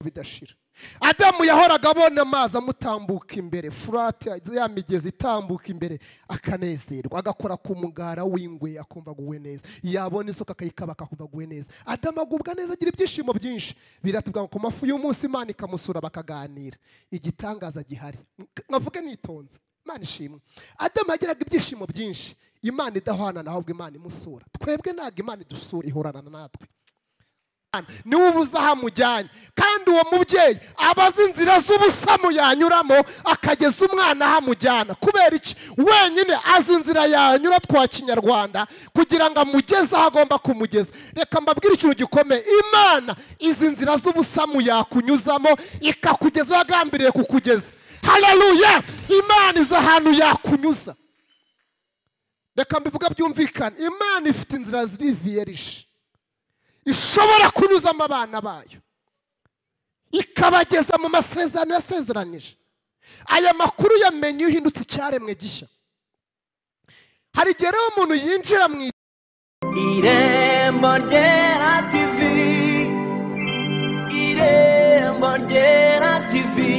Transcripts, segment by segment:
bidashira adamu yahoraga abona amazi amutambuka imbere furati ya migezi itambuka imbere akanezerwa agakora ku mugara w'ingwe akumva aguwe neza yabona isuka akayikaba akumva aguwe neza adamu agubwa neza agira ibyishimo byinshi biratubwira ngo ku mafu y'umunsi imana ikamusura bakaganira igitangaza gihari nkavuge nitonze imana ishimwe adamu yagiraga ibyishimo byinshi imana idahwana ahubwo imana imusura twebwe ntabwo imana idusura ihorana natwe niwe ubuze aho amujyanye kandi uwo mubyeyi aba azi inzira z'ubusamu yanyuramo akageza umwana aho amujyana kubera iki wenyine azi inzira yanyura twa kinyarwanda kugira ngo amugeze aho agomba kumugeza reka mbabwire ikintu gikomeye imana izi nzira z'ubusamu yakunyuzamo ikakugeza aho yagambiriye kukugeza hararuya imana izi ahantu yakunyuza reka mbivuga byumvikane imana ifite inzira ziri viyerishi ishobora kunyuzamo abana bayo ikabageza mu masezerano yasezeranyije aya makuru yamenye iyo uhindutse icyaremwe gishya hari igihe rero umuntu yinjira mu irembo ryera tivi irembo ryera tivi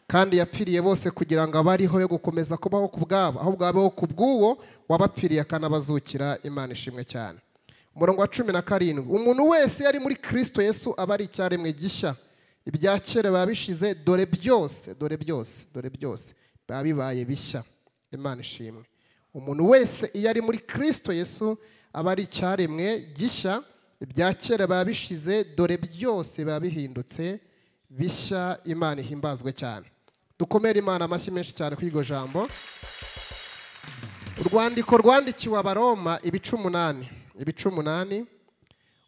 kandi yapfiriye bose kugira ngo abariho yo gukomeza kubaho ku bwabo ahubwo abeho ku bw'uwo wabapfiriye akanabazukira imana ishimwe cyane umurongo wa cumi na karindwi umuntu wese yari muri kirisito yesu aba ari icyaremwe gishya ibya kera biba bishize dore byose dore byose dore byose biba bibaye bishya imana ishimwe umuntu wese iyo ari muri kirisito yesu aba ari icyaremwe gishya ibya kera biba bishize dore byose biba bihindutse bishya imana ihimbazwe cyane dukomere imana amashyi menshi cyane kuri iryo jambo urwandiko rwandikiwe abaroma ibice umunani ibice umunani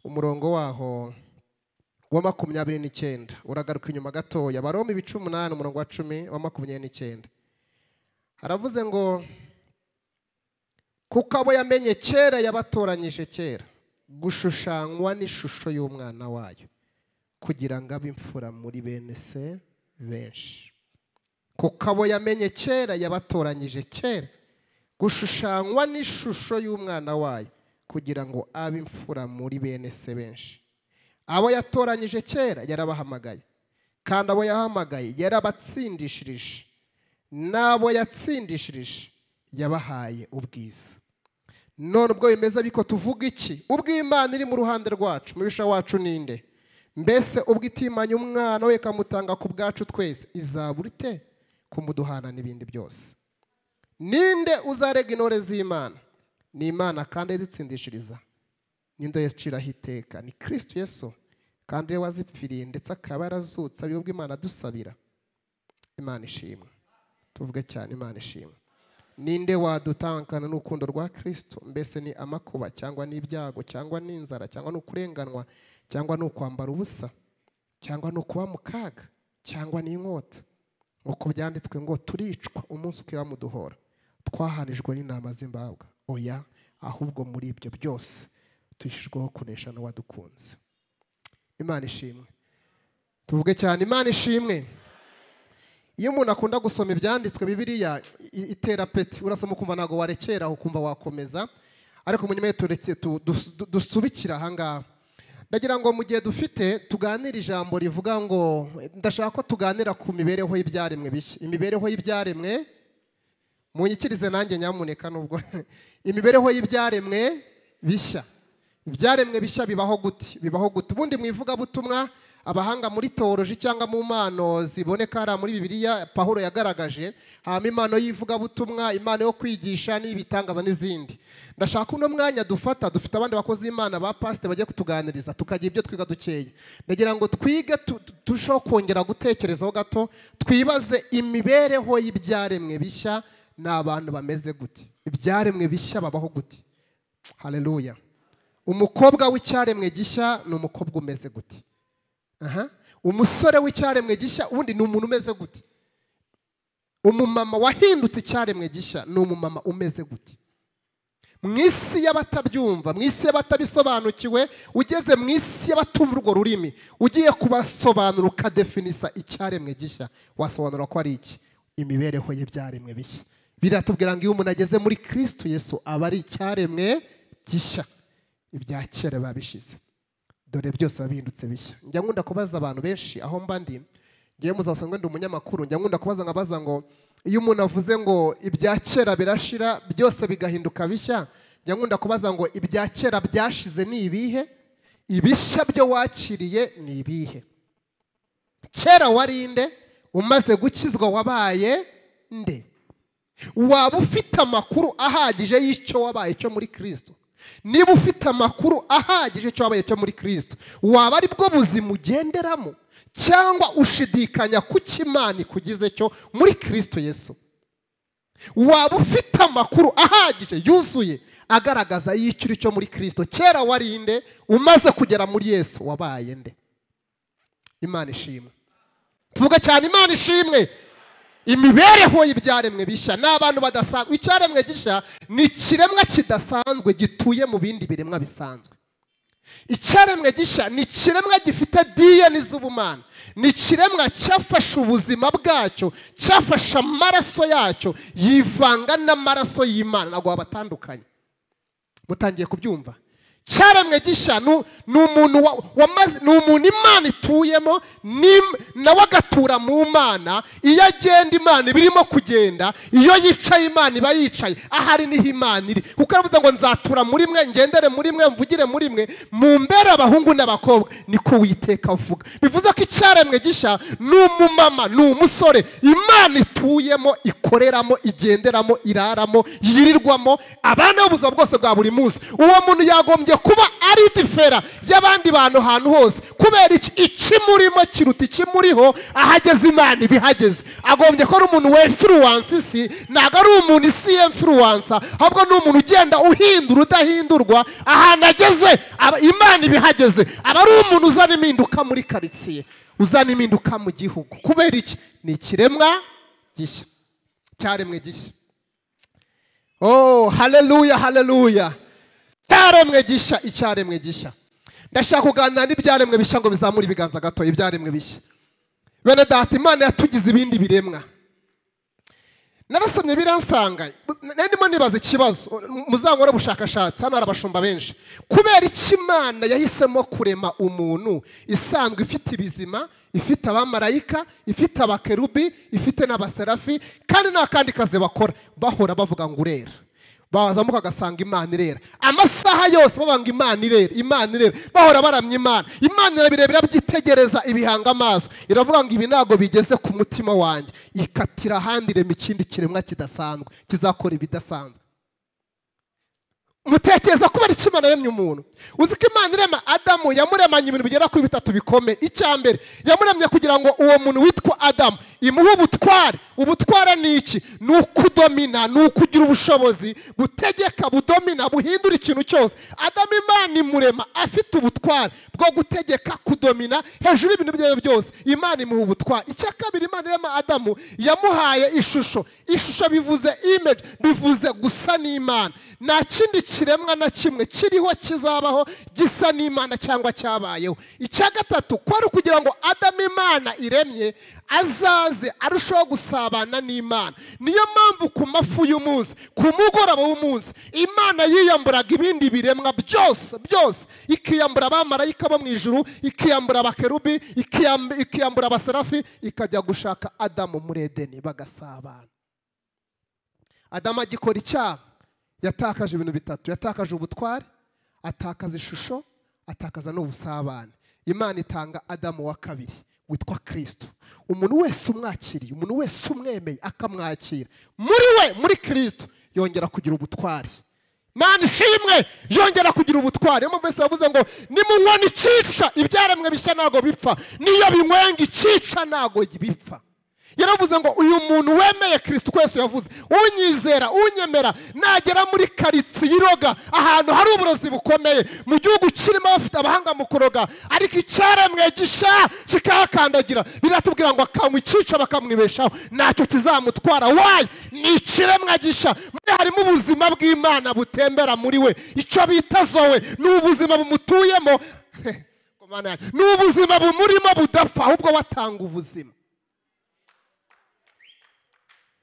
umurongo waho wa makumyabiri n'icyenda uragaruka inyuma gatoya abaroma ibice umunani umurongo wa cumi wa makumyabiri n'icyenda haravuze ngo kuko abo yamenye kera yabatoranyije kera gushushanywa n'ishusho y'umwana wayo kugira ngo abe imfura muri bene se benshi kuko abo yamenye kera yabatoranyije kera gushushanywa n'ishusho y'umwana wayo kugira ngo abe imfura muri bene se benshi abo yatoranyije kera yarabahamagaye kandi abo yahamagaye yarabatsindishirije n'abo yatsindishirije yabahaye ubwiza none ubwo bimeze ariko tuvuga iki ubw'imana iri mu ruhande rwacu mubisha wacu ninde mbese ubwo itimanya umwana we ikamutanga ku bwacu twese izabura ite kumuduhana n'ibindi byose ninde uzarega intore z'imana ni imana kandi izitsindishiriza n'inda yaciraho iteka ni kirisiti yesu kandi we wazipfiriye ndetse akaba yarazutse ubwo imana adusabira imana ishimwe tuvuge cyane imana ishimwe ninde wadutangana n'urukundo rwa kirisito mbese ni amakuba cyangwa n'ibyago cyangwa n'inzara cyangwa n'ukurenganwa cyangwa ni ukwambara ubusa cyangwa ni ukuba mu kaga cyangwa ni inkota nk'uko byanditswe ngo turicwa umunsi ukiramuduhora twahanijwe n'inama z'imbabwa oya ahubwo muri ibyo byose tuyishyijweho kunesha n'uwadukunze imana ishimwe tuvuge cyane imana ishimwe iyo umuntu akunda gusoma ibyanditswe bibiriya itera peti urasoma ukumva ntabwo warekera ukumva wakomeza ariko munyuma dusubikira ahangaha ndagira ngo mu gihe dufite tuganire ijambo rivuga ngo ndashaka ko tuganira ku mibereho y'ibyaremwe bishya imibereho y'ibyaremwe munyikirize nanjye nyamuneka nubwo imibereho y'ibyaremwe bishya ibyaremwe bishya bibaho gute bibaho gute ubundi mu ivugabutumwa abahanga muri toroji cyangwa mu mpano ziboneka hariya muri bibiliya pahuro yagaragaje haba impano y'ivugabutumwa impano yo kwigisha n'ibitangaza n'izindi ndashaka uno mwanya dufata dufite abandi bakozi b'imana ba pasite bajya kutuganiriza tukagira ibyo twiga dukeya ndagira ngo twige turusheho kongera gutekerezaho gato twibaze imibereho y'ibyaremwe bishya ni abantu bameze gute ibyaremwe bishya babaho gute hareruya umukobwa w'icyaremwe gishya ni umukobwa umeze gute aha umusore w'icyaremwe gishya ubundi ni umuntu umeze gute umumama wahindutse icyaremwe gishya ni umumama umeze gute mu isi y'abatabyumva mu isi y'abatabisobanukiwe ugeze mu isi y'abatumva urwo rurimi ugiye kubasobanura ukadefinisa icyaremwe gishya wasobanura ko ari iki imibereho ye byaremwe bishya biratubwira ngo iyo umuntu ageze muri kirisito yesu aba ari icyaremwe gishya ibya kera biba bishize dore byose bihindutse bishya njya nkunda kubaza abantu benshi aho mba ndi ngiye muzasanga ndi umunyamakuru njya nkunda kubaza nkabaza ngo iyo umuntu avuze ngo ibya kera birashira byose bigahinduka bishya njya nkunda kubaza ngo ibya kera byashize ni ibihe ibishya byo wakiriye ni ibihe kera warinde umaze gukizwa wabaye nde waba ufite amakuru ahagije y'icyo wabaye cyo muri kirisito niba ufite amakuru ahagije cyo wabaye cyo muri kirisito waba ari bwo buzima ugenderamo cyangwa ushidikanya ku cy'imana ikugize cyo muri kirisito yesu waba ufite amakuru ahagije yuzuye agaragaza y'icyo uri cyo muri kirisito kera warinde umaze kugera muri yesu wabaye nde imana ishimwe tuvuga cyane imana ishimwe imibereho y'ibyaremwe bishya ni abantu badasanzwe icyaremwe gishya ni ikiremwa kidasanzwe gituye mu bindi biremwa bisanzwe icyaremwe gishya ni ikiremwa gifite diyeni z'ubumana ni ikiremwa cyafashe ubuzima bwacyo cyafashe amaraso yacyo yivanga n'amaraso y'imana ntabwo wabatandukanye mutangiye kubyumva cyaremwe gishya ni umuntu wamaze ni umuntu imana ituyemo nawe agatura mu mana iyo agenda imana iba irimo kugenda iyo yicaye imana iba yicaye ahari niho imana iri kuko aravuze ngo nzatura muri mwe ngendere muri mwe mvugire muri mwe mumbere abahungu n'abakobwa niko witeka avuga bivuze ko icyaremwe gishya ni umumama ni umusore imana ituyemo ikoreramo igenderamo iraramo yirirwamo abana b'ubuzima bwose bwa buri munsi uwo muntu yagombye kuba ari difera y'abandi bantu ahantu hose kubera iki ikimurimo kiruta ikimuriho ahageze imana ibihageze agombye ko ari umuntu wemfuruwansa isi ntabwo ari umuntu isi yemfuruwansa ahubwo ni umuntu ugenda uhindura udahindurwa ahantu ageze imana ibihageze aba ari umuntu uzana impinduka muri karitsiye uzana impinduka mu gihugu kubera iki ni ikiremwa gishya cyaremwe gishya oh haleluya haleluya icyaremwe gishya icyaremwe gishya ndashaka kuganira n'ibyaremwe bishya ngo bizamure ibiganza gato ibyaremwe bishya bene data imana yatugize ibindi biremwa narasomye biransanga ndimo nibaza ikibazo muzangore ubushakashatsi hano hari abashumba benshi kubera iki imana yahisemo kurema umuntu isanzwe ifite ibizima ifite abamarayika ifite abakerubi ifite n'abaserafi kandi nta kandi kazi bakora bahora bavuga ngo urera bazamuka agasanga imana irera amasaha yose babanga imana irera imana irera bahora baramya imana imana irabire birabyitegereza ibihanga amaso iravuga ngo ibi ntabwo bigeze ku mutima wanjye ikatira ahandi irema ikindi kiremwa kidasanzwe kizakora ibidasanzwe mutekereza kubera icyo imana yaremye umuntu uzi ko imana irema adamu yamuremanye ibintu bigera kuri bitatu bikomeye icya mbere yamuremye kugira ngo uwo muntu witwa adamu imuhe ubutware ubutware ni iki ni uko udomina ni uko ugira ubushobozi gutegeka budomina buhindura ikintu cyose adamu imana imurema afite ubutware bwo gutegeka kudomina hejuru y'ibintu byayo byose imana imuha ubutware icya kabiri imana irema adamu yamuhaye ishusho ishusho bivuze imeji bivuze gusa n'imana nta kindi kiremwa na kimwe kiriho kizabaho gisa n'imana cyangwa cyabayeho icya gatatu ko ari ukugira ngo adamu imana iremye azaze arushaho gusabana n'imana niyo mpamvu ku mafu y'umunsi ku mugoroba w'umunsi imana yiyamburaga ibindi biremwa byose byose ikiyambura abamarayika bo mu ijuru ikiyambura abakerubi ikiyambura abaserafi ikajya gushaka adamu muri edeni bagasabana adamu agikora icyaha yatakaje ibintu bitatu yatakaje ubutware atakaza ishusho atakaza n'ubusabane imana itanga adamu wa kabiri witwa kirisito umuntu wese umwakiriye umuntu wese umwemeye akamwakira muri we muri kirisito yongera kugira ubutware imana ishimwe yongera kugira ubutware niyo mpamvu wese yavuze ngo nimunywani icyica ibyaremwe bishya ntabwo bipfa niyo binywenga icyica ntabwo bipfa yaravuze ngo uyu muntu wemeye kirisito wese yavuze unyizera unyemera nagera muri karitsiye iroga ahantu hari uburozi bukomeye mu gihugu kirimo abafite abahanga mu kuroga ariko icyaremwe gisha kikahakandagira biratubwira ngo akanywa icyica bakamwibeshaho ntacyo kizamutwara wayi ni ikiremwa gisha muri harimo ubuzima bw'imana butembera muri we icyo bita zowe ni ubuzima bumutuyemo ni ubuzima bumurimo budapfa ahubwo watanga ubuzima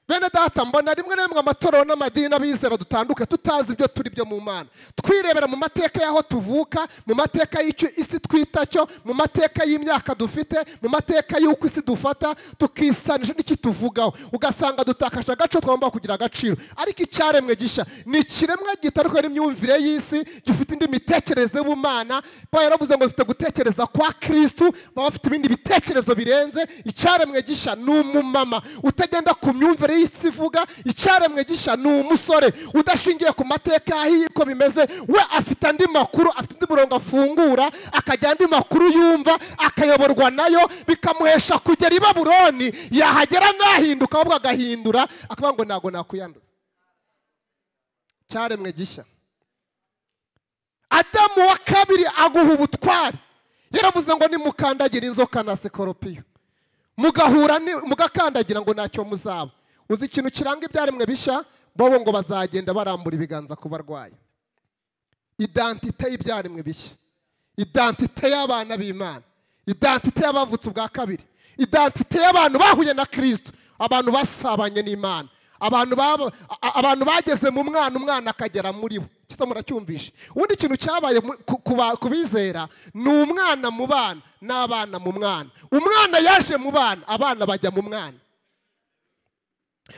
bene data mbona rimwe na rimwe amatorero n'amadini n'abizera dutanduka tutazi ibyo turi byo mu mana twirebera mu mateka y'aho tuvuka mu mateka y'icyo isi twita cyo mu mateka y'imyaka dufite mu mateka y'uko isi dufata tukisanisha n'ikituvugaho ugasanga dutakaje agace twagomba kugira agaciro ariko icyaremwe gishya ni ikiremwa gitaruka n'imyumvire y'isi gifite indi mitekerereze y'ubumana paul yaravuze ngo zifite gutekereza kwa kirisitu baba bafite ibindi bitekerezo birenze icyaremwe gishya ni umumama utagenda ku myumvire y'isi ivuga icyaremwe gishya ni umusore udashingiye ku mateka y'uko bimeze we afite andi makuru afite undi murongo afungura akajya andi makuru yumva akayoborwa nayo bikamuhesha kugera i baburoni yahagera ntahinduka ahubwo agahindura akavuga ngo ntabwo nakwiyanduza cyaremwe gishya adamu wa kabiri aguha ubutwari yaravuze ngo nimukandagira inzoka na sekoropiyo mugahura ni- mugakandagira ngo ntacyo muzaba uzi ikintu kiranga ibyaremwe bishya bobo ngo bazagenda barambura ibiganza ku barwayi idantite y'ibyaremwe bishya idantite y'abana b'imana idantite y'abavutse ubwa kabiri idantite y'abantu bahuye na kirisito abantu basabanye n'imana abantu baba- a- abantu bageze mu mwana umwana akagera muri bo kisa muracyumvishe ubundi ikintu cyabaye mu- ku- ku ba- ku bizera ni umwana mu bana n'abana mu mwana umwana yaje mu bana abana bajya mu mwana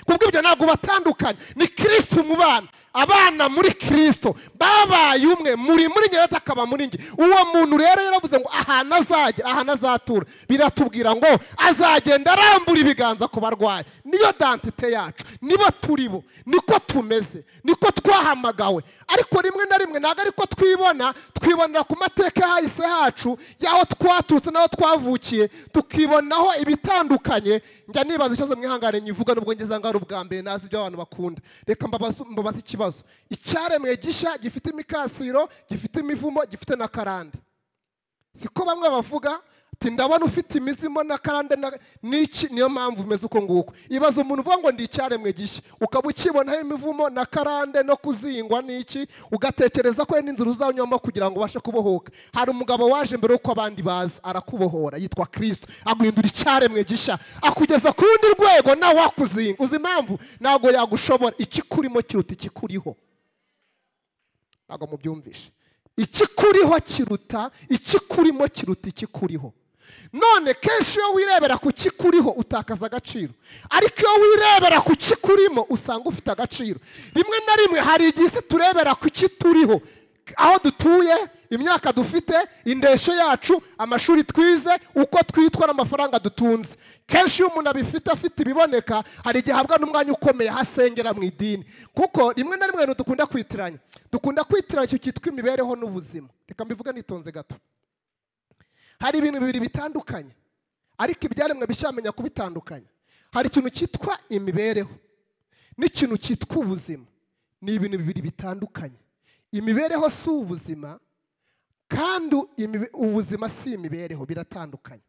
kubw'ibyo ntabwo batandukanye ni kirisito mu bana abana muri kirisito babaye umwe muri muri nyirata akaba muri nge uwo muntu rero yaravuze ngo ahantu azagera ahantu azatura biratubwira ngo azagenda arambura ibiganza ku barwayi niyo dantite yacu nibo turi bo niko tumeze niko twahamagawe ariko rimwe na rimwe ntabwo ariko twibona twibonera ku mateka yahise hacu y'aho twaturutse n'aho twavukiye tukibonaho ibitandukanye njya nibaza ikibazo mwihangane nyivuga nubwo ngeze ngo ari ubwa mbere nazi ibyo abantu bakunda reka mbabaze mbabaze ikibazo icyaremwe gishya gifite imikasiro gifite imivumo gifite na karande siko bamwe bavuga ati ndabona ufite imizimo na karande na- n'iki niyo mpamvu umeze uko nguko ibaza umuntu uvuga ngo ndi icyaremwe gishya ukaba ukibonaho imivumo na karande no kuzingwa n'iki ugatekereza ko n'inzira uzanyuramo kugira ngo ubashe kubohoka hari umugabo waje mbere y'uko abandi baza arakubohora yitwa kirisito aguhindura icyaremwe gishya akugeza ku rundi rwego nawe wakuzinga uzi impamvu ntabwo yagushobora ikikurimo kiruta ikikuriho ntabwo mubyumvishe ikikuriho kiruta ikikurimo kiruta ikikuriho none kenshi iyo wirebera ku kikuriho utakaza agaciro ariko iyo wirebera ku kikurimo usanga ufite agaciro rimwe na rimwe hari igihe isi turebera ku kituriho aho dutuye imyaka dufite indeshyo yacu amashuri twize uko twitwa n'amafaranga dutunze kenshi iyo umuntu abifite afite ibiboneka hari igihe ahabwa n'umwanya ukomeye aho asengera mu idini kuko rimwe na rimwe ibintu dukunda kwitiranya dukunda kwitiranya icyo cyitwa imibereho n'ubuzima reka mbivuge nitonze gato hari ibintu bibiri bitandukanye ariko ibyaremwe bishamenya kubitandukanya hari ikintu cyitwa imibereho n'ikintu cyitwa ubuzima ni ibintu bibiri bitandukanye imibereho si ubuzima kandi imibe- ubuzima si imibereho biratandukanye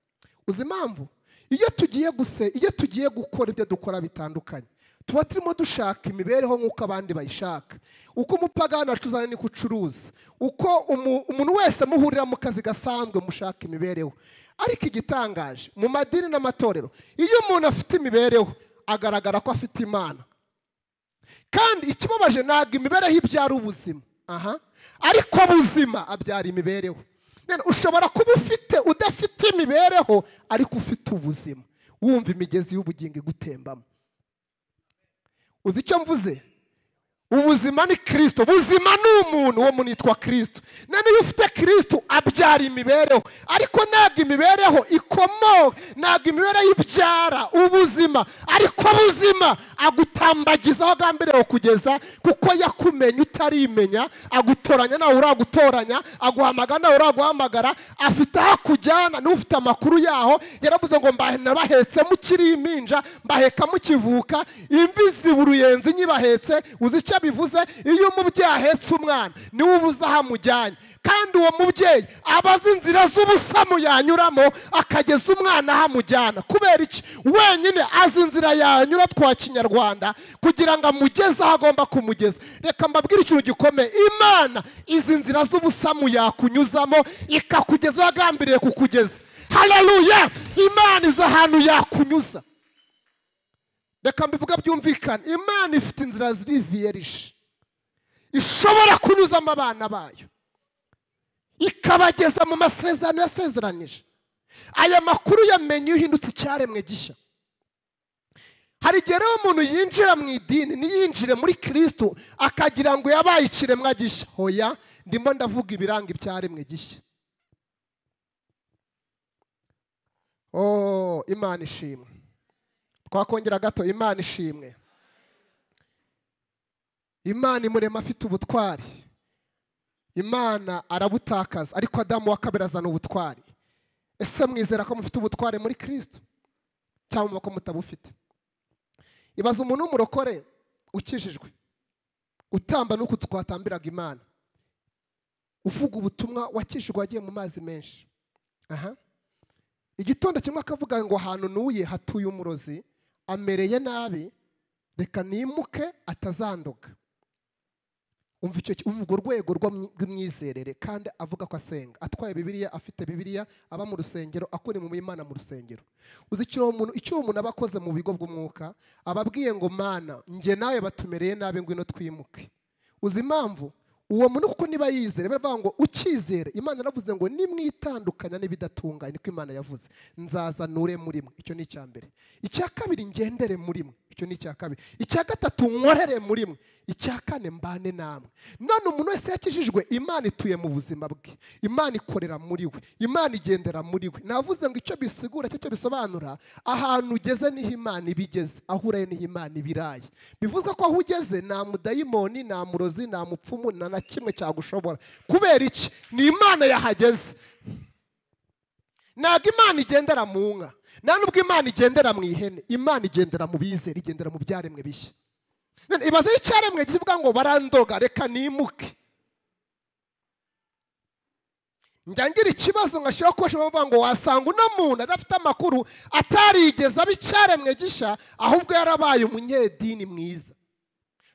uzi impamvu iyo tugiye guse iyo tugiye gukora ibyo dukora bitandukanye tuba turimo dushaka imibereho nk'uko abandi bayishaka uko umupagani acuzana niko ucuruza uko umu- umuntu wese muhurira mu kazi gasanzwe mushaka imibereho ariko igitangaje mu madini n'amatorero iyo umuntu afite imibereho agaragara ko afite imana kandi ikibabaje ntabwo imibereho ibyara ubuzima aha ariko buzima abyara imibereho None ushobora kuba ufite udafite imibereho ariko ufite ubuzima wumva imigezi y'ubugingo igutembamo uzi icyo mvuze ubuzima ni kirisito ubuzima ni umuntu uwo muntu yitwa kirisito none iyo ufite kirisito abyara imibereho ariko ntabwo imibereho ikomoka ntabwo imibereho ibyara ubuzima ariko buzima agutambagiza aho agamberewe kugeza kuko yakumenye utarimenya agutoranya nawe uragutoranya aguhamagara nawe uraguhamagara afite aho akujyana n'ufite amakuru yaho yaravuze ngo mbahe nabahetse mukiri impinja mbaheka mukivuka imvi ziba uruyenzi nyibahetse uzi icyo bivuze iyo umubyeyi ahetse umwana niwe ubuze aho amujyanye kandi uwo mubyeyi aba azi inzira z'ubusamu yanyuramo akageza umwana aho amujyana kubera iki wenyine azi inzira yanyura twa kinyarwanda kugira ngo amugeze aho agomba kumugeza reka mbabwire ikintu gikomeye imana izi nzira z'ubusamu yakunyuzamo ikakugeza aho yagambiriye kukugeza haleluya imana izi ahantu yakunyuza reka mbivuga byumvikane imana ifite inzira ziriviyerije ishobora kunyuzamo abana bayo ikabageza mu masezerano yasezeranije aya makuru yamenye uhindutse icyaremwe gishya hari igihe rero umuntu yinjira mu idini ntiyinjire muri kirisitu akagira ngo yabaye ikiremwa gishya hoya ndimo ndavuga ibiranga ibyaremwe gishya oh imana ishimwe twakongera gato imana ishimwe imana imurema afite ubutwari imana arabutakaza ariko adamu wa kabiri azana ubutwari ese mwizera ko mufite ubutwari muri kirisito cyangwa ko mutabufite ibaza umuntu w'umurokore ukijijwe utamba n'uku twatambiraga imana uvuga ubutumwa wakijijwe wagiye mu mazi menshi aha igitondo kimwe akavuga ngo ahantu nuye hatuye umurozi amereye nabi reka nimuke atazanduka umva urwo rwego rw'imyizerere kandi avuga ko asenga atwaye bibiriya afite bibiriya aba mu rusengero akora imirimo y'imana mu rusengero uzi icyo uwo muntu aba akoze mu bigo bw'umwuka aba abwiye ngo mana njye nawe batumereye nabi ngwino twimuke uzi impamvu uwo muntu kuko niba yizera baravuga ngo ukizere imana yaravuze ngo nimwitandukanya n'ibidatunganye niko imana yavuze nzazanure muri mwe icyo ni icya mbere icya kabiri ngendere muri mwe icyo ni icya kabiri icya gatatu nkorere muri mwe icya kane mbane namwe none umuntu wese yakijijwe imana ituye mu buzima bwe imana ikorera muri we imana igendera muri we navuze ngo icyo bisigura icyo bisobanura ahantu ugeze niho imana iba igeze aho uraye niho imana iba iraye bivuze ko aho ugeze nta mudayimoni nta murozi nta mupfumu nta na kimwe cyagushobora kubera iki ni imana yahageze ntabwo imana igendera mu nka nta nubwo imana igendera mu ihene imana igendera mu bizere igendera mu byaremwe bishya ibaze icyaremwe kivuga ngo barandoga reka nimuke njya ngira ikibazo nkashyiraho ko bavuga ngo wasanga uno muntu adafite amakuru atarigeze aba icyaremwe gishya ahubwo yarabaye umunyedini mwiza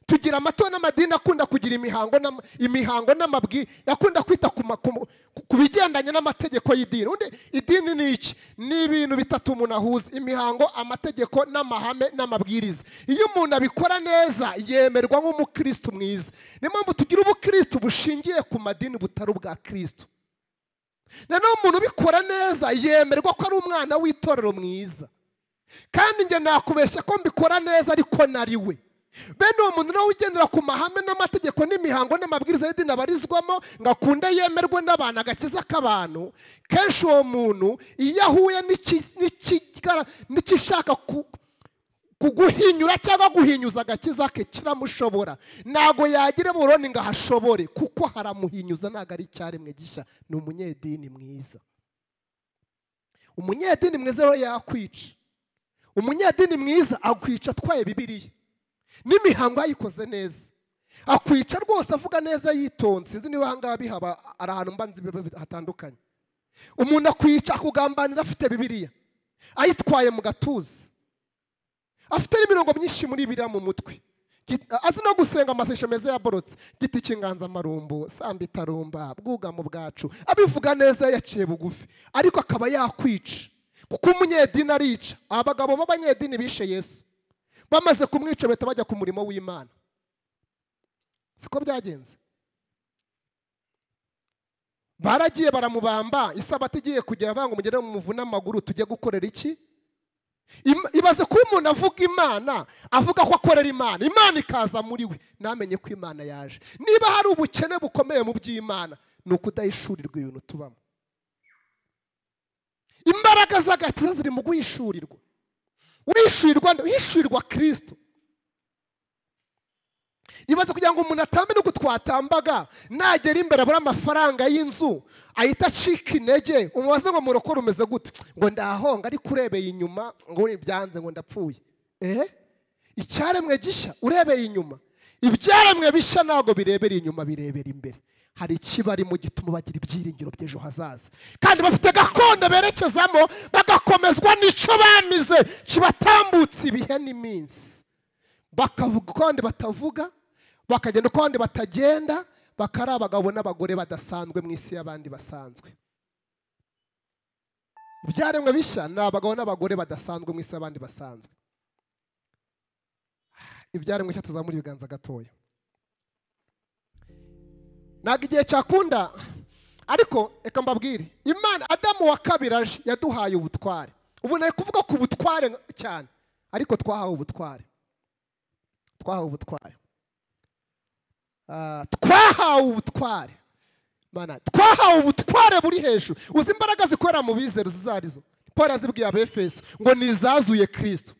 tugira amato n'amadini akunda kugira imihango n'amabwi akunda kwita ku bigendanye n'amategeko y'idini idini ni iki ni ibintu bitatu umuntu ahuza imihango amategeko n'amahame n'amabwiriza iyo umuntu abikora neza yemerwa nk'umukirisitu mwiza niyo mpamvu tugira ubukirisitu bushingiye ku madini butari ubwa kirisitu noneho umuntu ubikora neza yemerwa ko ari umwana w'itorero mwiza kandi njye nakubeshya ko mbikora neza ariko nari we bene uwo muntu nawe ugendera ku mahame n'amategeko n'imihango n'amabwiriza y'idini abarizwamo ngo akunde yemerwe n'abantu agakiza k'abantu kenshi uwo muntu iyo ahuye n'ikishaka kuguhinyura cyangwa guhinyuza agakiza ke kiramushobora ntabwo yagira buroni ngo ahashobore kuko haramuhinyuza ntabwo ari icyaremwe gishya ni umunyedini mwiza umunyedini mwiza rero yakwica umunyedini mwiza akwica atwaye bibiriya n'imihango yayikoze neza akwica rwose avuga neza yitonze sinzi niba ahangaha bihaba ari ahantu mbanza hatandukanye umuntu akwica akugambanira afite bibiriya ayitwaye mu gatuza afite n'imirongo myinshi muri biriya mu mutwe azi no gusenga amaseshe meza yaborotse giti cy'inganzamarumbu samba itarumba bwugamo bwacu abivuga neza yaciye bugufi ariko akaba yakwica kuko umunyedini arica abagabo b'abanyedini bishe yesu bamaze kumwica bahita bajya ku murimo w'imana siko byagenze baragiye baramubamba isabati igiye kugera avuga ngo mugere mu muvu n'amaguru tujye gukorera iki ibaze ko umuntu avuga imana avuga ko akorera imana imana ikaza muri we namenye ko imana yaje niba hari ubukene bukomeye mu by'imana ni ukudahishurirwa ibintu tubamo imbaraga z'agakiza ziri mu guhishurirwa wishyurirwa wishyurirwa kirisito ibaze kugira ngo umuntu atambe n'uko twatambaga nagera imbere abura amafaranga y'inzu ahita acika intege umubaze ngo murokore umeze gute ngo ndahonga ariko urebeye inyuma ngo byanze ngo ndapfuye eee icyaremwe gishya urebeye inyuma ibyaremwe bishya ntabwo birebera inyuma birebera imbere hari ikibarimo gituma bagira ibyiringiro by'ejo hazaza kandi bafite gakondo berekezamo bagakomezwa n'icyo bamize kibatambutse ibihe n'iminsi bakavuga uko abandi batavuga bakagenda uko abandi batagenda bakari abagabo n'abagore badasanzwe mu isi y'abandi basanzwe ibyaremwe bishya ni abagabo n'abagore badasanzwe mu isi y'abandi basanzwe ibyaremwe cyo tuzamura ibiganza gatoya ntabwo igihe cyakunda ariko reka mbabwire imana adamu wa kabiri aje yaduhaye ubutware ubu nari kuvuga ku butware cyane ariko twahawe ubutware twahawe ubutware Ah, twahawe ubutware Mana, twahawe ubutware buri hejuru uzi imbaraga zikorera mu bizero izo ari zo paul yazibwiye abefeso ngo ni izazuye kirisito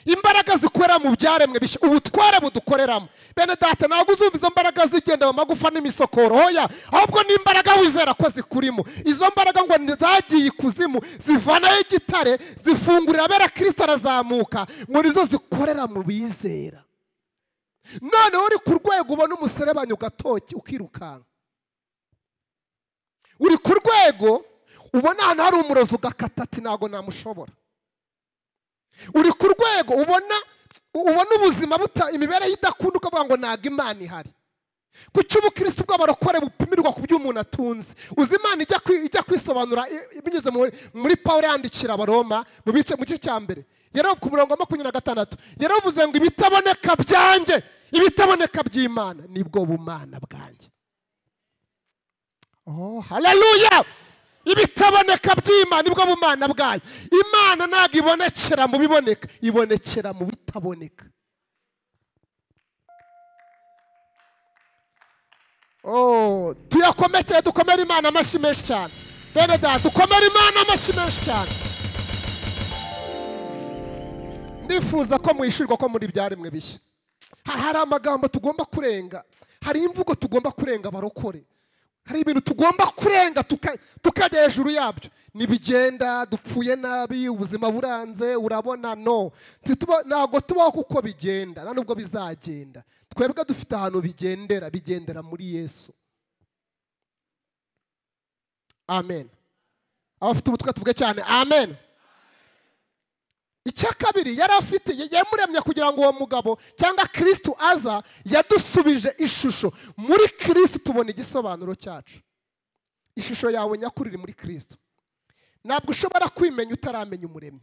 imbaraga zikorera mu byaremwe bishya ubutware budukoreramo bene data ntabwo uzumva izo mbaraga zigenda mu magufa n'imisokoro hoya ahubwo ni imbaraga wizera ko zikurimo izo mbaraga ngo ni- zagiye ikuzimu zivanayo igitare zifungurira abera kirisito arazamuka ngo nizo zikorera mu bizera noneho uri ku rwego ubona umuserebanya ugatoki ukirukanka uri ku rwego ubona ahantu hari umurozi ugakata ati ntabwo namushobora uri ku rwego ubona ubona ubuzima buta imibereho idakunda ukavuga ngo ntabwo imana ihari kuki ubukirisitu bw'abarokore bupimirwa ku byo umuntu atunze uzi imana ijya kwi- ijya kwisobanura i- binyuze mu- muri pawulo yandikira abaroma mu bice- mu gice cya mbere yaravuze ku murongo wa makumyabiri na gatandatu yaravuze ngo ibitaboneka byanjye ibitaboneka by'imana nibwo bumana bwanjye Oh, haleluya ibitaboneka by'imana nibwo bumana bwayo imana ntabwo ibonekera mu biboneka ibonekera mu bitaboneka Oh, tuyakomekeye dukomere imana amashyi menshi cyane bene data dukomere imana amashyi menshi cyane ndifuza ko mwishyurwa ko muri byaremwe bishya Ha- hari amagambo tugomba kurenga hari imvugo tugomba kurenga barokore hari ibintu tugomba kurenga tuka- tukajya hejuru yabyo ntibigenda dupfuye nabi ubuzima buranze urabona no Ntituba- ntabwo tubaho kuko bigenda nta nubwo bizagenda twebwe dufite ahantu bigendera bigendera muri yesu amen abafite ubutwe tuvuge cyane amen icya kabiri yari afite yamuremye kugira ngo uwo mugabo cyangwa kirisitu aza yadusubije ishusho muri kirisitu tubona igisobanuro cyacu ishusho yawe nyakuri iri muri kirisitu ntabwo ushobora kwimenya utaramenya umuremyi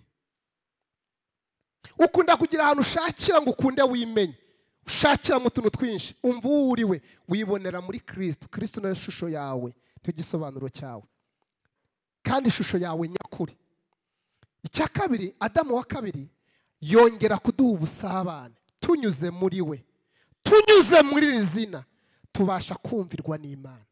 ukunda kugira ahantu ushakira ngo ukunde wimenye ushakira mu tuntu twinshi umva uwo uri we wibonera muri kirisitu kirisitu ni ishusho yawe nicyo gisobanuro cyawe kandi ishusho yawe nyakuri icya kabiri adamu wa kabiri yongera kuduha ubusabane tunyuze muri we tunyuze muri iri zina tubasha kumvirwa n'imana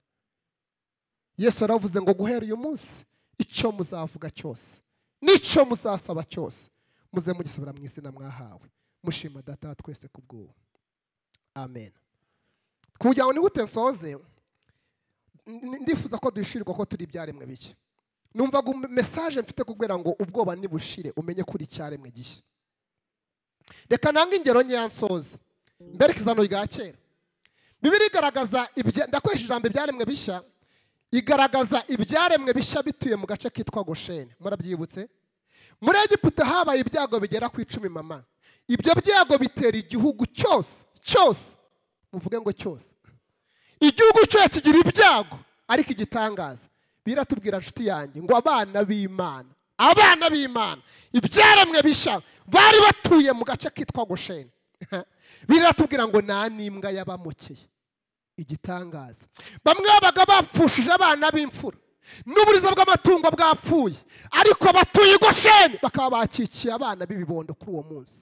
yesu yaravuze ngo guhera uyu munsi icyo muzavuga cyose n'icyo muzasaba cyose muze mugisubira mu izina mwahawe mushima data wa twese ku bw'ubu amen kugira ngo nihute nsoze n- ndifuza ko duhishirirwa ko turi ibyaremwe bike numvaga mesaje mfite kubwira ngo ubwoba nibushire umenye kuri icyaremwe gishya reka nanga ingero nkeya nsoze mbereke izano rya kera bibiri igaragaza ibya- ndakoresha ijambo ibyaremwe bishya igaragaza ibyaremwe bishya bituye mu gace kitwa gosheni murabyibutse muri egiputa habaye ibyago bigera ku icumi mama ibyo byago bitera igihugu cyose cyose muvuge ngo cyose igihugu cyose kigira ibyago ariko igitangaza biratubwira inshuti yanjye ngo abana b'imana abana b'imana ibyaremwe bishya bari batuye mu gace kitwa gosheni biratubwira ngo nta n'imbwa yabamukeye igitangaza bamwe babaga bapfushije abana b'imfura n'uburiza bw'amatungo bwapfuye ariko batuye i gosheni bakaba bakikiye abana b'ibibondo kuri uwo munsi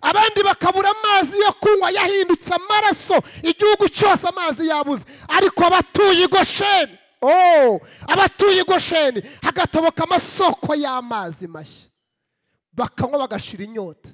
abandi bakabura amazi yo kunywa yahindutse amaraso igihugu cyose amazi yabuze ariko abatuye i gosheni oh, abatuye i gosheni hagatabuka amasoko y'amazi mashya bakanywa bagashira inyota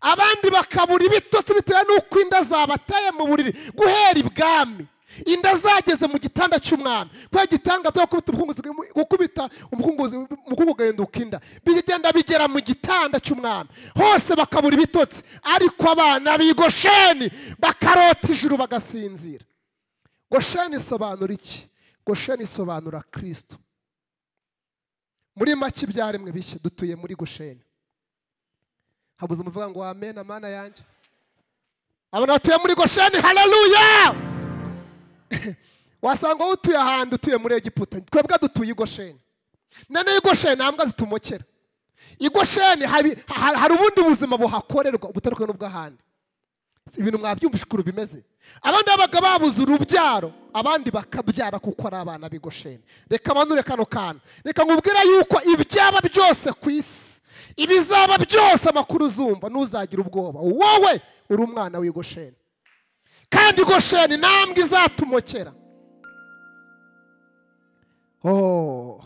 abandi bakabura ibitotsi bitewe n'uko inda zabateye mu buriri guhera ibwami inda zageze mu gitanda cy'umwami kubera igitanga byo gukubita umukunguzi gukubita umukunguzi umukungu ugahinduka inda bigenda bigera mu gitanda cy'umwami hose bakabura ibitotsi ariko abana bigosheni bakarota ijuru bagasinzira gosheni isobanura iki gosheni isobanura kirisito muri make ibyaremwe bishya dutuye muri gosheni habuze umuvuga ngo amen amana yanjye abantu batuye muri gosheni haleluya wasanga wowe utuye ahantu utuye muri egiputa twebwe dutuye i gosheni none i gosheni nta mbwa zitumokera i gosheni hari ha- hari ubundi buzima buhakorerwa butandukanye n'ubw'ahandi Si ibintu mwabyumvishe ukuntu bimeze abandi babaga babuze urubyaro abandi bakabyara kuko ari abana b'i gosheni reka manure kano kana reka nkubwire yuko ibyaba byose ku isi ibizaba byose amakuru uzumva ntuzagira ubwoba wowe uri umwana w'i gosheni kandi gosheni intambwe izatumokera Oh.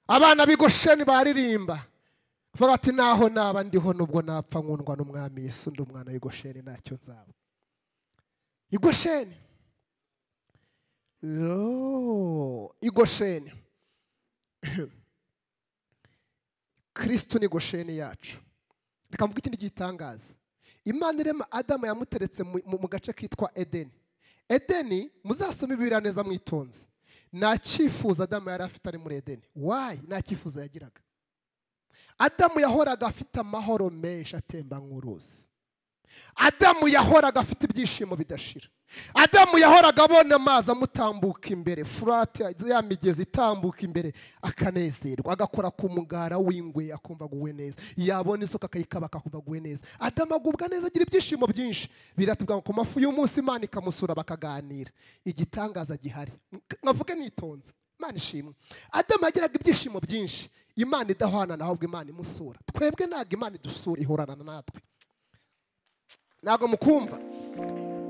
abana b'i gosheni baririmba bavuga ati naho naba ndiho nubwo napfa nkundwa n'umwami yesu undi umwana w'i gosheni ntacyo nzaba i gosheni Oh, i gosheni kirisitu ni gosheni yacu reka mvuge ikindi gitangaza imana irema adamu yamuteretse mu- mu mu gace kitwa edeni edeni muzasome ibibiriya neza mwitonze nta cyifuzo adamu yari afite ari muri edeni wayi nta cyifuzo yagiraga adamu yahoraga afite amahoro menshi atemba nk'uruzi adamu yahoraga afite ibyishimo bidashira adamu yahoraga abona amazi amutambuka imbere furati ya migezi itambuka imbere akanezerwa agakora ku mugara w'ingwe akumva aguwe neza yabona isuka akayikaba akumva aguwe neza adamu agubwa neza agira ibyishimo byinshi biratubwira ngo ku mafu y'umunsi imana ikamusura bakaganira igitangaza gihari nkavuge nitonze imana ishimwe adamu yagiraga ibyishimo byinshi imana idahwana na ahubwo imana imusura twebwe ntabwo imana idusura ihorana natwe ntabwo mukumva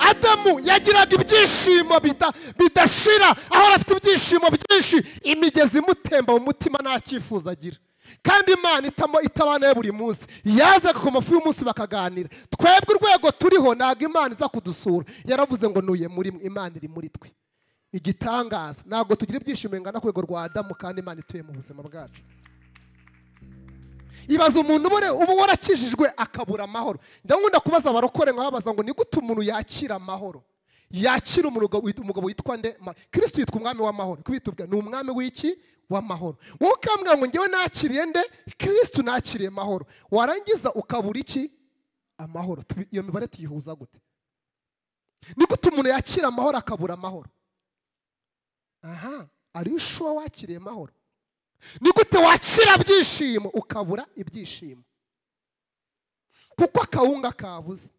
adamu yagiraga ibyishimo bida- bidashira ahora afite ibyishimo byinshi imigezi imutemba mu mutima nta cyifuzo agira kandi imana itamo- itabana ye buri munsi yazaga ku mafu y'umunsi bakaganira twebwe urwego turiho ntabwo imana iza kudusura yaravuze ngo ntuye muri mwe imana iri muri twe igitangaza ntabwo tugira ibyishimo bingana ku rwego rwa adamu kandi imana ituye mu buzima bwacu ibaza umuntu ubure- uba warakijijwe akabura amahoro ndakunda kubaza abarokore nkababaza ngo ni gute umuntu yakira amahoro yakira umugabo wit- umugabo witwa nde Ma- kristo yitwa umwami w'amahoro kubitubwira ni umwami w'iki w'amahoro wowe ukambwira ngo ngewe nakiriye nde kristo nakiriye amahoro warangiza ukabura iki amahoro Tubi- iyo mibare tuyihuza gute ni gute umuntu yakira amahoro akabura amahoro aha ariyo ushuwa wakiriye amahoro ni gute wakira byishimo ukabura ibyishimo kuko akawunga kabuze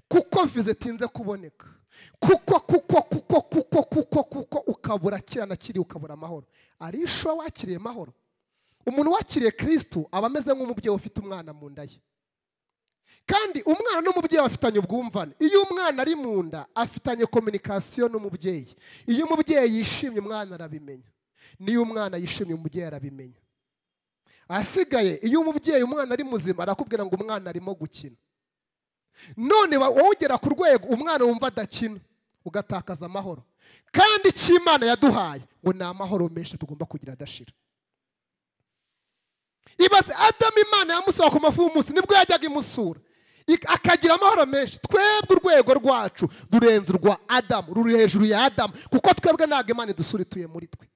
kuko vize itinze kuboneka kuko kuko kuko kuko kuko kuko ukabura kiriya na kiriya ukabura amahoro ari ishuwa wakiriye amahoro umuntu wakiriye kirisitu aba ameze nk'umubyeyi ufite umwana mu nda ye kandi umwana n'umubyeyi bafitanye ubwumvane iyo umwana ari mu nda afitanye kominikasiyo n'umubyeyi iyo umubyeyi yishimye umwana arabimenya n'iyo umwana yishimye umubyeyi arabimenya ahasigaye iyo umubyeyi umwana ari muzima arakubwira ngo umwana arimo gukina none wa- wowe ugera ku rwego umwana wumva adakina ugatakaza amahoro kandi icyo imana yaduhaye ngo ni amahoro menshi tugomba kugira adashira ibaze adamu imana yamusaba ku mafu y'umunsi nibwo yajyaga imusura Ik- akagira amahoro menshi twebwe urwego rwacu rurenze urwa adamu ruri hejuru ya adamu kuko twebwe ntabwo imana idusura ituye muri twe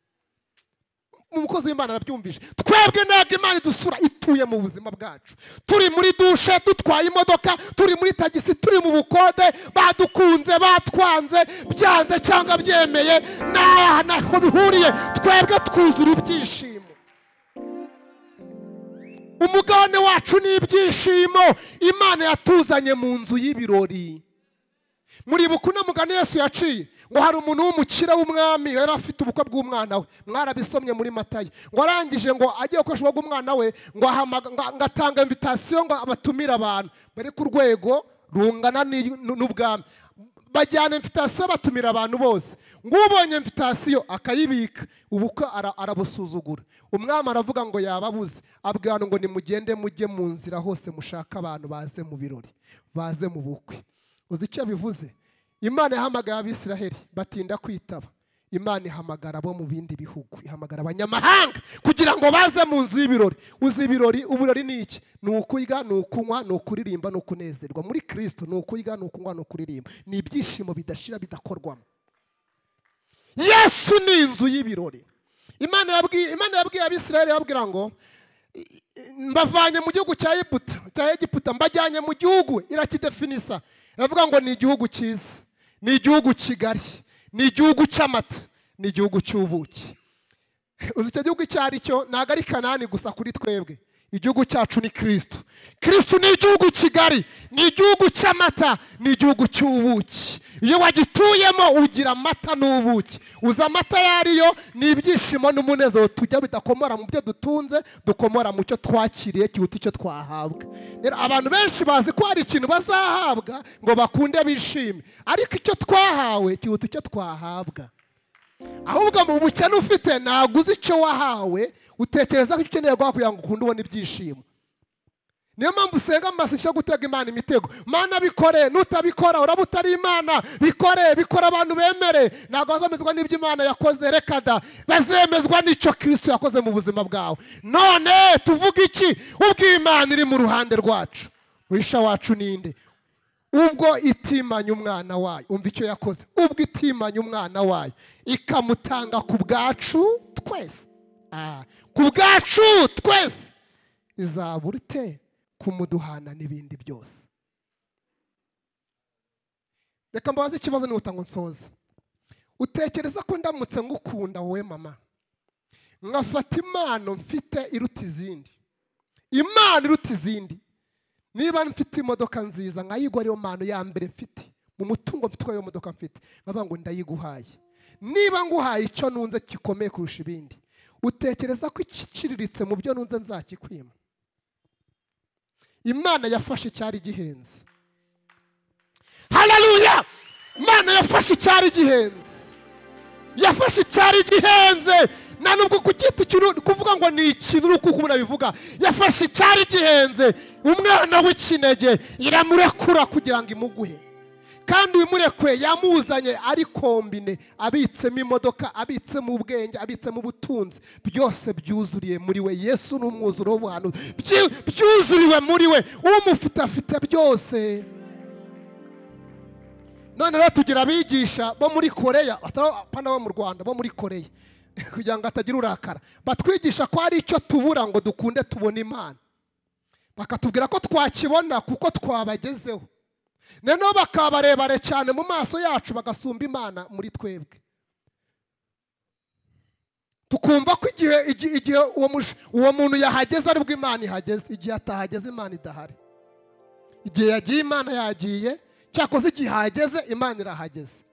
umukozi w'imana arabyumvishe twebwe ntabwo imana idusura ituye mu buzima bwacu turi muri dushe dutwaye imodoka turi muri tagisi turi mu bukode badukunze batwanze byanze cyangwa byemeye ntaha ntaho bihuriye twebwe twuzura ibyishimo umugabane wacu ni ibyishimo imana yatuzanye mu nzu y'ibirori muri bukuno mugani yesu yaciye ngo hari umuntu w'umukire w'umwami yari afite ubukwe bw'umwana we mwarabisomye muri matayo ngo arangije ngo agiye gukoresha ubukwe bw'umwana we ngo ahamaga- ngo- ngo atanga invitasiyo ngo abatumire abantu bari ku rwego rungana n'iy- n'u- n'ubwami bajyana invitasiyo batumira abantu bose ng'ubonye invitasiyo akayibika ubukwe ara- arabusuzugura umwami aravuga ngo yababuze abwira ngo nimugende mujye mu nzira hose mushaka abantu baze mu birori baze mu bukwe uzi icyo bivuze imana yahamagaye abisiraheli batinda kwitaba imana ihamagara abo mu bindi bihugu ihamagara abanyamahanga kugira ngo baze mu nzu y'ibirori uzi ibirori uburori ni iki ni ukurya ni ukunywa ni ukuririmba ni ukunezerwa muri kirisito ni ukurya ni ukunywa ni ukuririmba ni ibyishimo bidashira bidakorwamo yesu ni inzu y'ibirori imana yabwiye imana yabwiye abisirayeli yababwira ngo mbavanye mu gihugu cya Egiputa cya Egiputa mbajyanye mu gihugu irakidefinisa iravuga ngo ni igihugu cyiza ni igihugu kigari ni igihugu cy'amata ni igihugu cy'ubuki uzi icyo gihugu icyo ari cyo ntabwo ari kanani gusa kuri twebwe igihugu cyacu ni kirisito kirisito ni igihugu kigari ni igihugu cy'amata ni igihugu cy'ubuki iyo wagituyemo ugira amata n'ubuki uza amata ayo ariyo ni ibyishimo n'umunezero tujya bidakomora mu byo dutunze dukomora mu cyo twakiriye kiruta icyo twahabwa rero abantu benshi bazi ko hari ikintu bazahabwa ngo bakunde bishime ariko icyo twahawe kiruta icyo twahabwa ahubwo mu bukene ufite ntabwo uzi icyo wahawe utekereza ko icyo ukeneye guha kugira ngo ukunde ubone ibyishimo niyo mpamvu usenga mu masishyo yo gutega imana imitego mana bikore nutabikora uraba utari imana bikore bikora abantu bemere ntabwo bazemezwa n'ibyo imana yakoze reka da bazemezwa n'icyo kirisito yakoze mu buzima bwawe none tuvuga iki ubwo imana iri mu ruhande rwacu wisha wacu ninde ubwo itimanya umwana wayo umva icyo yakoze ubwo itimanya umwana wayo ikamutanga ku bwacu twese Ah, ku bwacu twese izabura ite kumuduhana n'ibindi byose reka mbabaze ikibazo nihuta ngo nsoze utekereza ko ndamutse ngukunda wowe mama nkafata impano mfite iruta izindi impano iruta izindi niba mfite imodoka nziza nkayigwa ariyo mpano ya mbere mfite mu mutungo mfite iyo modoka mfite nkavuga ngo ndayiguhaye niba nguhaye icyo nunze gikomeye kurusha ibindi utekereza ko ikiciriritse mu byo nunze nzakikwima imana yafashe icyari gihenze hararuya imana yafashe icyari gihenze yafashe icyari gihenze nta nubwo kugita ikintu kuvuga ngo ni ikintu uri kuko bivuga yafashe icyari gihenze umwana w'ikinege iramurekura kugira ngo imuguhe kandi uyimurekuye yamuzanye ari kombine abitsemo imodoka abitsemo ubwenge abitsemo ubutunzi byose byuzuriye muri we yesu ni umwuzuro w'ubuhanuzi Byu- byuzuriwe muri we umufite afite byose none rero tugira abigisha bo muri koreya batari apana bo mu rwanda bo muri koreya kugira ngo hatagira urakara batwigisha ko hari icyo tubura ngo dukunde tubone imana bakatubwira ko twakibona kuko twabagezeho noneho bakaba barebare cyane mu maso yacu bagasumba imana muri twebwe tukumva ko igihe igihe- igihe uwo mush- uwo muntu yahageze aribwo imana ihageze igihe atahageze imana idahari igihe yagiye imana yagiye cyakoze igihe ahageze imana irahageze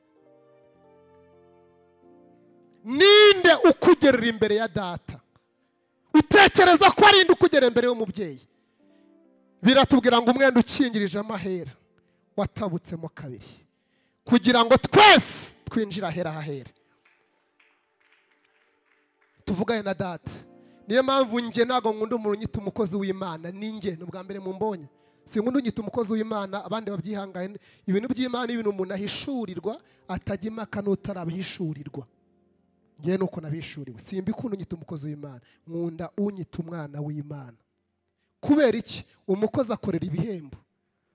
ninde ukugerera imbere ya data utekereza ko ari inde ukugera imbere y'umubyeyi biratubwira ngo umwenda ukingirije amahera watabutsemo kabiri kugira ngo twese twinjire ahera hahera tuvugane na data niyo mpamvu njye ntabwo nkunda umuntu unyita umukozi w'imana ninjye ni ubwa mbere mumbonye sinkunda unyita umukozi w'imana abandi babyihangane ibintu by'imana ni ibintu umuntu ahishurirwa atajya impaka n'utarabihishurirwa ngewe nuko nabishuriwe simbikunda unyita umukozi w'imana nkunda unyita umwana w'imana kubera iki umukozi akorera ibihembo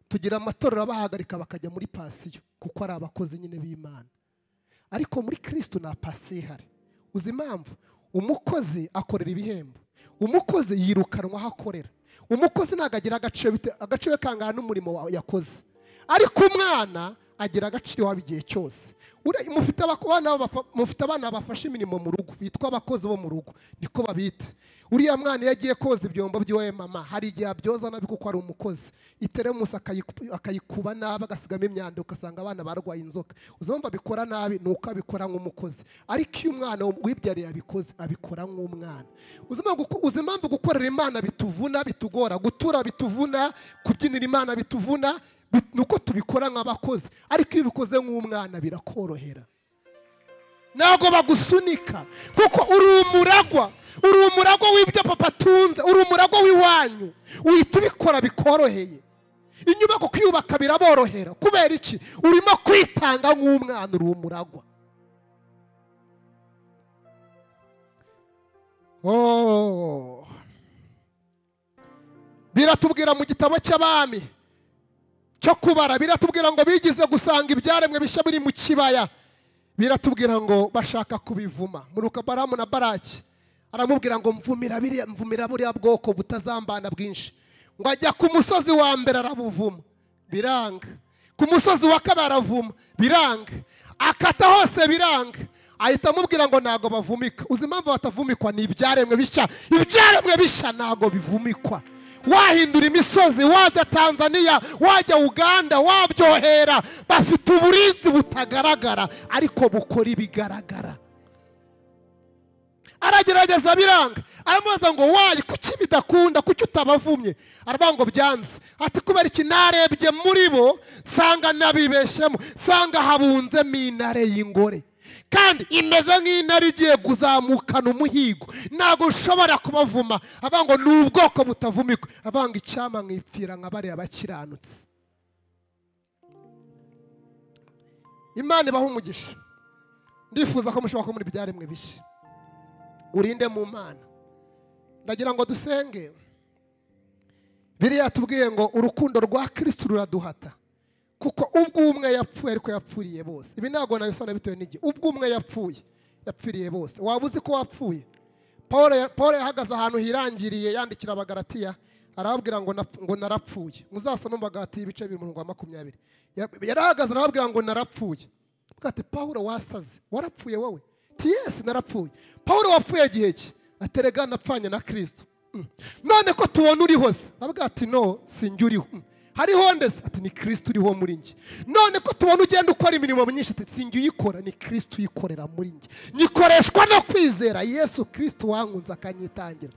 tugira amatorero abahagarika bakajya muri pasiyo kuko ari abakozi nyine b'imana ariko muri kirisito nta pasiyo ihari uzi impamvu umukozi akorera ibihembo umukozi yirukanwa aho akorera umukozi ntabwo agira agaciro bite- agaciro kangana n'umurimo wa- yakoze ariko umwana agira agaciro iwabo igihe cyose Ure- mufite abako- abana bafa- mufite abana bafashe imirimo mu rugo bitwa abakozi bo mu rugo niko babita uriya mwana iyo agiye koza ibyombo by'iwe mama hari igihe abyoza nabi kuko ari umukozi iteremusi akayiku- akayikuba nabi agasigamo imyanda ugasanga abana barwaye inzoka uzi impamvu abikora nabi ni uko abikora nk'umukozi ariko iyo umwana wibyariye abikoze abikora nk'umwana uzi impamvu guko- uzi impamvu gukorera imana bituvuna bitugora gutura bituvuna kubyinira imana bituvuna bit- ni uko tubikora nk'abakozi ariko iyo ubikoze nk'umwana birakorohera ntabwo bagusunika kuko uri umuragwa uri umuragwa w'ibyo papa atunze uri umuragwa w'iwanyu uhita ubikora bikoroheye inyubako kuyubaka biraborohera kubera iki urimo kwitanga nk'umwana uri umuragwa Oh. biratubwira mu gitabo cy'abami cyo kubara biratubwira ngo bigize gusanga ibyaremwe bishya biri mu kibaya biratubwira ngo bashaka kubivuma muruka baramu na baraki aramubwira ngo mvumira biriya mvumira buriya bwoko butazambana bwinshi ngo ajya ku musozi wa mbere arabuvuma biranga ku musozi wa kabiri aravuma biranga akata hose biranga ahita amubwira ngo ntabwo bavumika uzi impamvu batavumikwa ni ibyaremwe bishya ibyaremwe bishya ntabwo bivumikwa wahindura imisozi wajya tanzania wajya uganda wabyohera bafite uburinzi butagaragara ariko bukora ibigaragara aragerageza biranga aramubaza ngo wayi kuki bidakunda kuki utabavumye aravuga ngo byanze ati kubera iki narebye muri bo nsanga nabibeshyemo nsanga habunzemo intare y'ingore kandi imeze nk'intare igiye kuzamukana umuhigo ntabwo ushobora kubavuma avuga ngo ni ubwoko butavumikwa avuga ngo icyama mwipfira nka bariya bakiranutse imana ibaha umugisha ndifuza ko mushobora kubona ibyaremwe bishya urinde mu mana ndagira ngo dusenge biriya tubwiye ngo urukundo rwa kirisitu ruraduhata kuko ubwo umwe yapfuye ariko yapfuriye bose ibi ntabwo nabisana bitewe n'igihe ubwo umwe yapfuye yapfiriye bose waba uzi ko wapfuye paul yahagaze ahantu hirangiriye yandikira abagaratiya arababwira ngo narapfuye muzasome umugati ibice bibiri mirongo makumyabiri yarahagaze arababwira ngo narapfuye bwate paul wasaze warapfuye wowe yesi narapfuye paul wapfuye igihe cye aterega napfanye na kirisito none ko tubona uri hose aravuga ati no sinjye uriho hariho ndetse ati ni kirisito uriho muri njye none ko tubona ugenda ukora imirimo myinshi ati sinjye uyikora ni kirisito uyikorera muri njye nyikoreshwa no kwizera yesu kirisito wankunze akanyitangira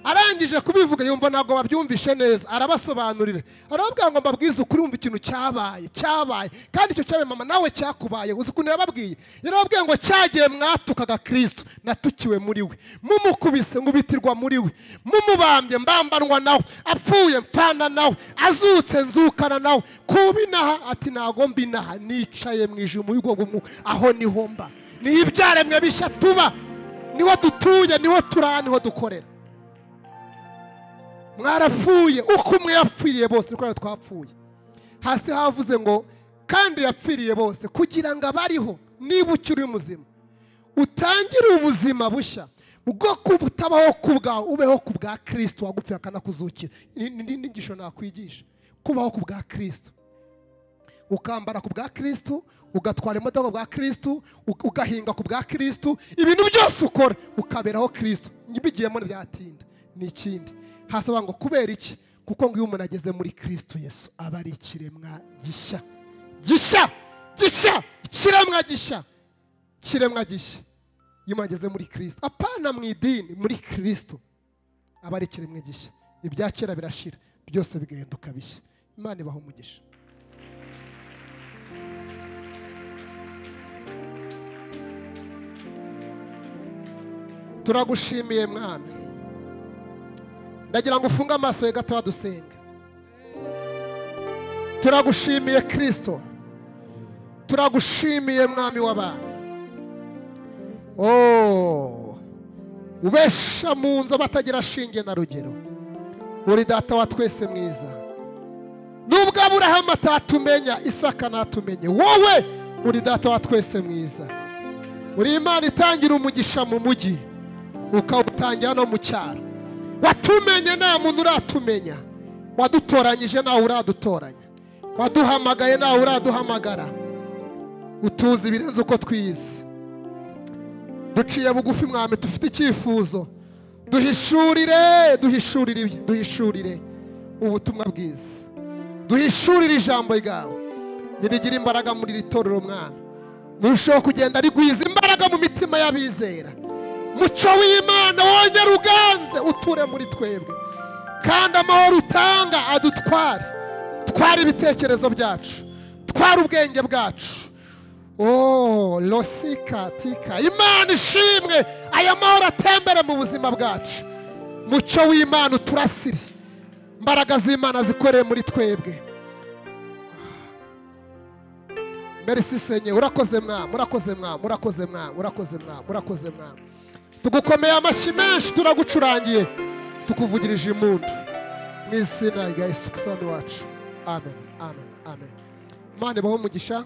arangije kubivuga yumva ntabwo babyumvishe neza arabasobanurira arababwira ngo mbabwize ukuri wumva ikintu cyabaye cyabaye kandi icyo cyabaye mama nawe cyakubaye uzi ukuntu yababwiye yarababwiye ngo cyagiye mwatukaga kirisito natukiwe muri we mumukubise ngubitirwa muri we mumubambye mbambanwa nawe apfuye mpfana nawe azutse nzukana nawe kuba inaha ati ntago mba inaha nicaye mu ijimo y'ubwoko aho niho mba niho ibyaremwe bishya tuba niho dutuye niho turaha niho dukorera mwarapfuye uko umwe yapfiriye bose kubera twapfuye hasi havuze ngo kandi yapfiriye bose kugira ngo abariho niba ukiri muzima utangire ubuzima bushya bwo butabaho ku bwawe ubeho ku bwa kirisito wagupfuye akanakuzukira n'inyigisho nakwigisha kubaho ku bwa kirisito ukambara ku bwa kirisito ugatwara imodoka bwa kirisito ugahinga ku bwa kirisito ibintu byose ukora ukaberaho kirisito ntibigiyemo ntibyatinda ni ikindi hasaba ngo kubera iki kuko ngo iyo umuntu ageze muri kirisito yesu aba ari ikiremwa gishya gishya gishya ikiremwa gishya ikiremwa gishya iyo umuntu ageze muri kirisito apana mu idini muri kirisito aba ari ikiremwa gishya ibya kera birashira byose bigahinduka bishya imana ibaho umugisha turagushimiye mwana ndagira ngo ufunge amaso ye gato dusenge turagushimiye kirisito turagushimiye mwami w'abantu ubesha mu nzu abatagira ashinge na rugero uri data wa twese mwiza nubwo aburahamu atatumenya isaka natumenye wowe uri data wa twese mwiza uri imana itangira umugisha mu mujyi ukawutangira no mu cyaro watumenye nta muntu uratumenya wadutoranyije nawe uradutoranya waduhamagaye nawe uraduhamagara utuzi ibirenze uko twize duciye bugufi mwami dufite icyifuzo duhishurire duhishurire duhishurire ubutumwa bwiza duhishurire ijambo ryawe ntirigire imbaraga muri iri torero mwana nturusheho kugenda rigwiza imbaraga mu mitima y'abizera muco w'imana wongere uganze uture muri twebwe kandi amahoro utanga adutware twara ibitekerezo byacu twara ubwenge bwacu oh losika tika imana ishimwe aya mahoro atembere mu buzima bwacu muco w'imana uturasire imbaraga z'imana zikoreye muri twebwe merisi senye urakoze mwamu urakoze mwamu urakoze mwamu urakoze mwamu urakoze mwamu tugukomeye amashyi menshi turagucurangiye tukuvugirije imundu mu izina rya yesu kisani wacu amen amen amen imana ibaho umugisha